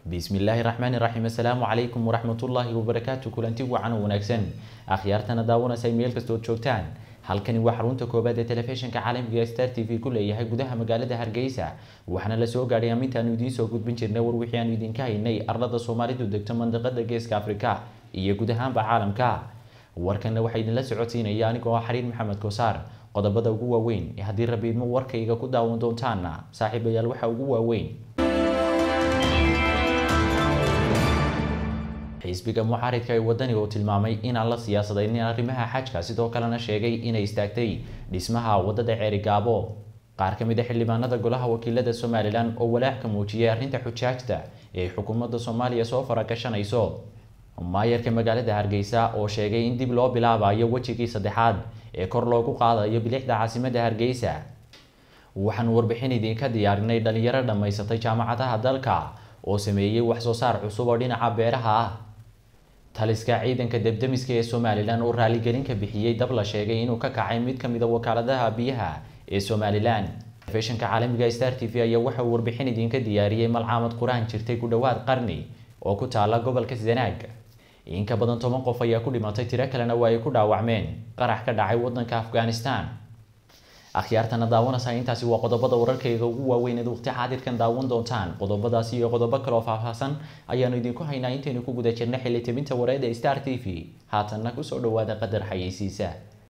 bismillaahi raxmaani raxiim assalaamu calaykum waraxmatullaahi wabarakaatu kulanti wacan oo wanaagsan akhyaartana daawanaysa meel kastood joogtaan halkani waa xarunta koobaad ee telefishinka caalamiga star t v ku leeyahay gudaha magaalada hargeysa waxaana la soo gaadhay amintaanu idiin soo gudbin jirnay war wixii aanu idinka haynay arlada soomaalidu degto mandiqada geeska afrika iyo guud ahaanba caalamka warkanna waxaa idinla socodsiinaya anigoo ah xariir maxamed koosaar qodobada ugu waaweyn ee haddii rabiidmo warkayga ku daawan doontaana saaxiibayaal waxaa ugu waaweyn xisbiga mucaaridka ee wadani oo tilmaamay inaan la siyaasadaynin arrimaha xajka sidoo kalena sheegay inay istaagtay dhismaha wadada ceerigaabo qaar ka mid a xildhibaanada golaha wakiilada somalilan oo walaac ka muujiyay arrinta xujaajta ee xukuumadda soomaaliya soo faragashanayso maayarka magaalada hargeysa oo sheegay in dib loo bilaabayo wejigii saddexaad ee kor loogu qaadayo bilixda caasimadda hargeysa waxaanu warbixin idinka diyaarinay dhalinyaro dhammaysatay jaamacadaha dalka oo sameeyey waxsoo saar cusub oo dhinaca beeraha ah taliska ciidanka debdemiska ee somalilan oo raaligelin ka bixiyey dab la sheegay inuu ka kacay mid ka mid a wakaaladaha biyaha ee somalilan telefishinka caalamiga star t v ayaa waxa uu warbixin idinka diyaariyey malcaamad qur-aan jirtay ku dhowaad qarni oo ku taala gobolka zanaag in ka badan toban qof ayaa ku dhimatay tiro kalena waa ay ku dhaawacmeen qarax ka dhacay wadanka afghanistan akhyaartana daawanaysa intaasi waa qodobada wararkayga ugu waaweyneed waqti xaadirkan daawan doontaan qodobadaasi iyo qodobo kaleoo faahfaahsan ayaanu idinku haynaa intaynu ku guda jirna xilli tebinta wareeda star t v haatanna kusoo dhawaada qadar xayeysiisa